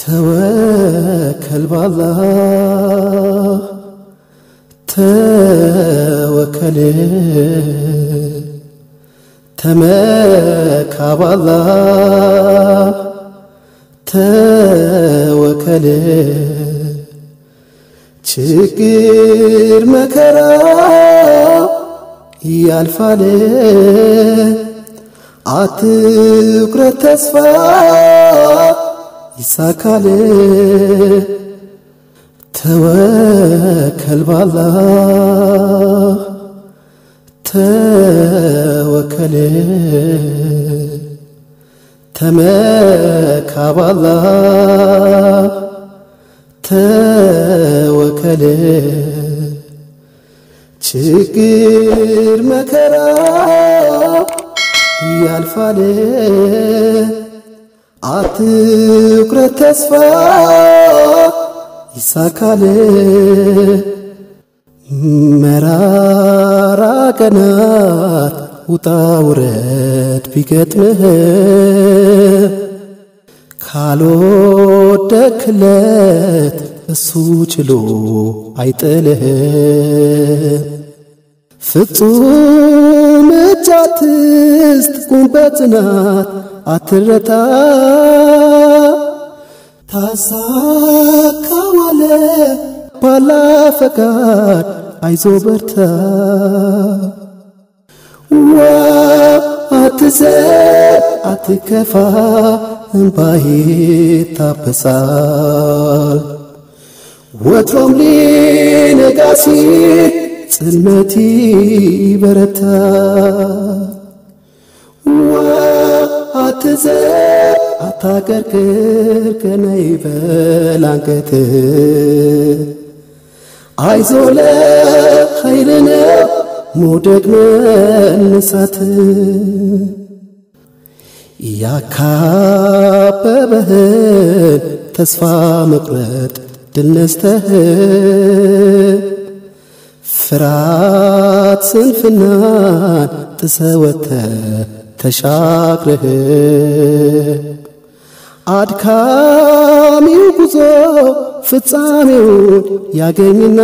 ተወከል ባላህ ተወከል ተመካ ባላህ ተወከል ችግር መከራ ያልፋል አትኩረት ተስፋ ይሳካል ተወከል ባላህ ተወከል ተመካ ባላህ ተወከል ችግር መከራ ያልፋል አትኩረት ተስፋ ይሳካል መራራ ቀናት ውጣ ውረድ ቢገጥምህ ካልወደክለት እሱ ችሎ አይጥልህ ፍጹም እጅ አትስጥ ቁም በጽናት አትረታ ታሳካዋለ ባላ ፈቃድ አይዞ በርታ ዋ አትዘን አትከፋ እምባዬ ታበሳል ወትሮም ሊነጋ ሲል ጽልመት በረታ ዋ አትዘን አታቀርቅር ቀና ይበል አንገት አይዞ ለኸይር ነው መውደቅ መነሳት ያካበበህን ተስፋ መቁረጥ ድል ነስተህ ፍራት ስንፍናን ጥሰወተ ተሻግረህ አድካሚው ጉዞ ፍጻሜውን ያገኝና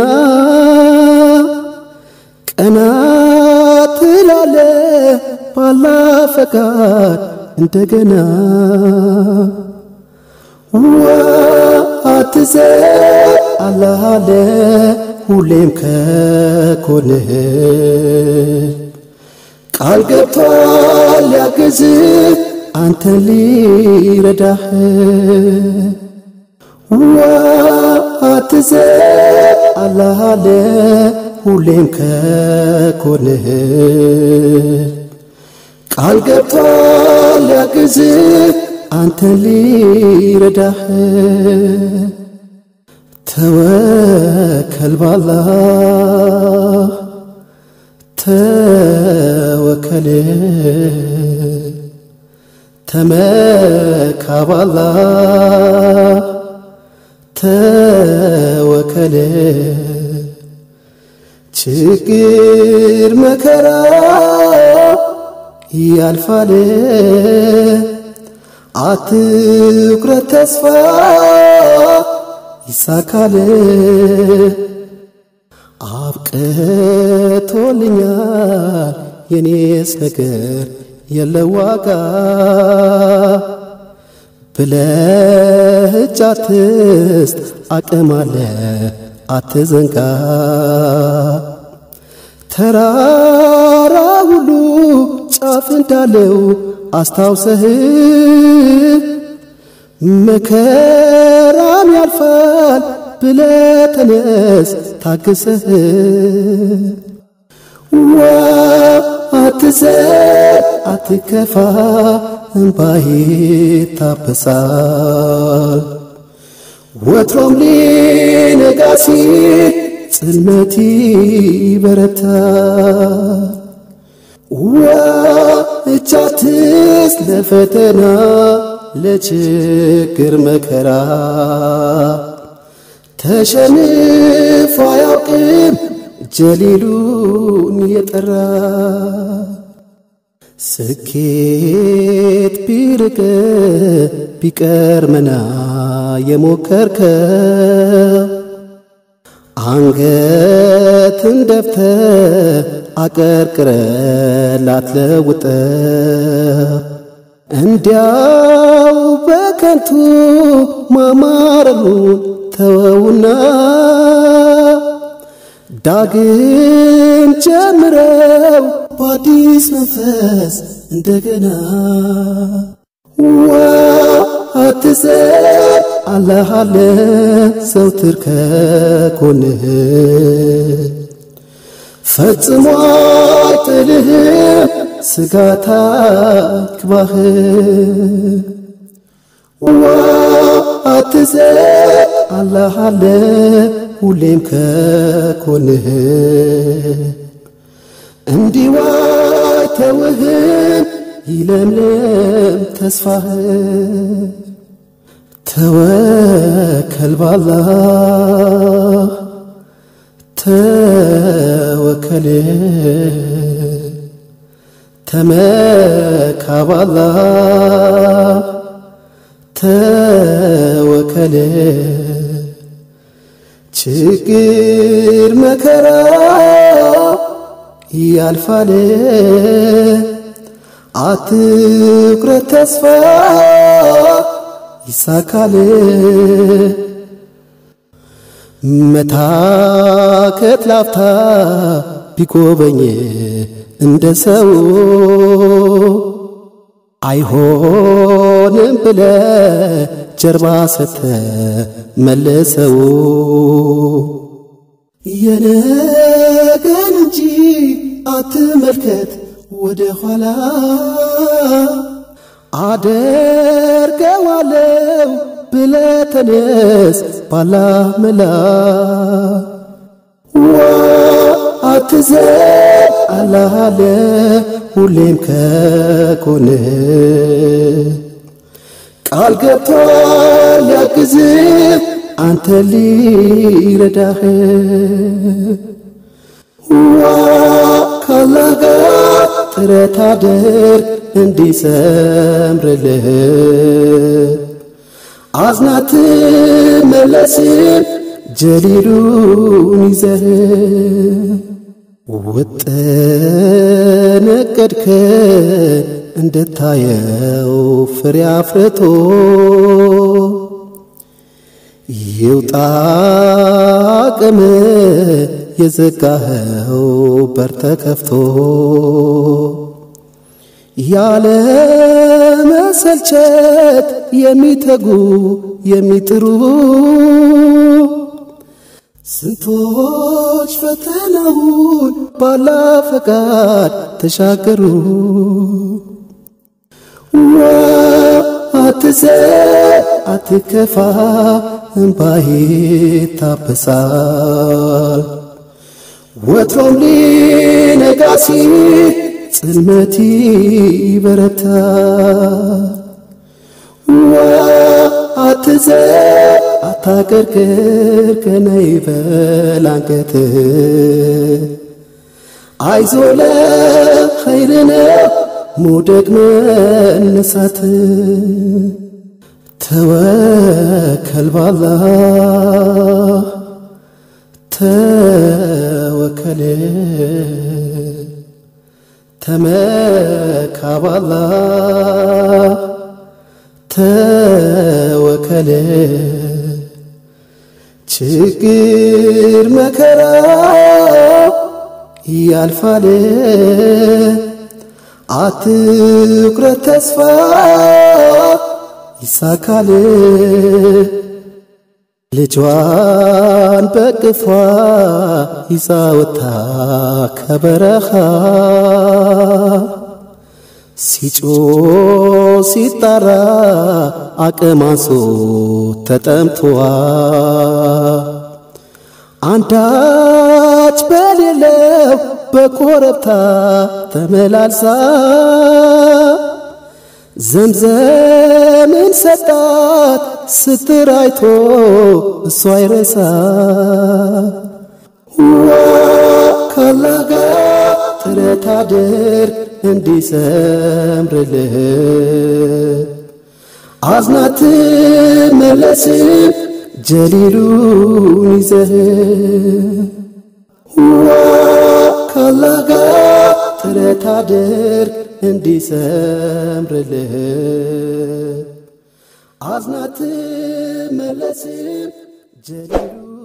ቀና ትላለ ባላ ፈቃድ እንደገና ዋ አትዘን አላህ አለ ሁሌም ከኮንህ ቃል ገብቷል ሊያግዝህ አንተን ሊረዳህ ዋ አትዘን አላህ አለ ሁሌም ከኮንህ ቃል ገብቷል ሊያግዝህ አንተን ሊረዳህ ተወከል ባላህ ተወከል ተመካ ባላህ ተወከል ችግር መከራ ያልፋል አትኩረት ተስፋ ይሳካል አብቅቶልኛል የኔስ ነገር የለዋጋ ብለህ እጅ አትስጥ አቅም አለ አትዘንጋ ተራራ ሁሉ ጫፍ እንዳለው አስታውሰህ መከራም ያልፋል ብለ ተነስ ታግሰህ ዋ አትዘን አትከፋ እምባዬ ታበሳል ወትሮም ሊነጋ ሲል ጽልመት በረታ ዋ እጅ አትስጥ ለፈተና ለችግር መከራ ተሸንፎ አያውቅም ጀሊሉን የጠራ ስኬት ቢርቅ ቢቀር መና የሞከርከ አንገትን ደፍተ አቀርቅረ ላትለውጠ እንዲያው በከንቱ ማማረሩን ተወውና ዳግም ጀምረው በአዲስ መንፈስ እንደገና ዋ አትዘን አላህ አለ ዘውትር ከጎንህ ፈጽሞ አይጥልህም ስጋት አይግባህ ዋ አትዘን አላህ አለ ሁሌም ከጎንህ እንዲዋ ተውህም ይለምልም ተስፋህ ተወከል ባላህ ተወከል ተመካ ባላህ ተወከል ችግር መከራ ያልፋል አትኩረት ተስፋ ይሳካል መታከት ላፍታ ቢጎበኝ እንደ ሰው አይሆንም ብለ ጀርባ ሰተ መለሰው የነገን እንጂ አትመልከት ወደ ኋላ አደርገዋለው ብለ ተነስ ባላ መላ ዋ አትዘን አላህ አለ ሁሌም ከጎንህ ቃል ገብቷል ሊያግዝህ አንተ ሊረዳህ ዋ ካላህ ጋር ጥረት አድርግ እንዲሰምርልህ አዝናት መለስም ጀሊሉን ይዘህ ውጥን እቅድክን እንድታየው ፍሬ አፍርቶ ይውጣ አቅም የዘጋኸው በር ተከፍቶ ያለ መሰልቸት የሚተጉ የሚጥሩ ስንቶች ፈተናውን ባላ ፈቃድ ተሻገሩ። ዋ አትዘን አትከፋ፣ እምባዬ ታበሳል። ወትሮም ሊነጋ ሲል ጽልመት ይበረታል። ዋ አትዘን አታቀርቅር ገና ይበል አንገትህ አይዞ ለኸይር ነው መውደቅ መነሳት ተወከል ባላህ ተወከል ተመካ ባላህ ተወከል ችግር መከራ ያልፋል አትኩረት ተስፋ ይሳካል ልጇን በቅፏ ይዛ ወጥታ ከበረኻ ሲጮ ሲጣራ አቅማሶ ተጠምቶዋ አንዳች በሌለው በኮረብታ ተመላልሳ ዘምዘምን ሰጣት ስትራይቶ እሷ አይረሳ ዋ ካላህ ጋር ጥረት አድርግ እንዲሰምርልህ አዝናት መለስም ጀሊሉን ይዘህ ዋ ካላጋ ጥረት አድርግ እንዲሰምርልህ አዝናት መለስም ጀሊሉ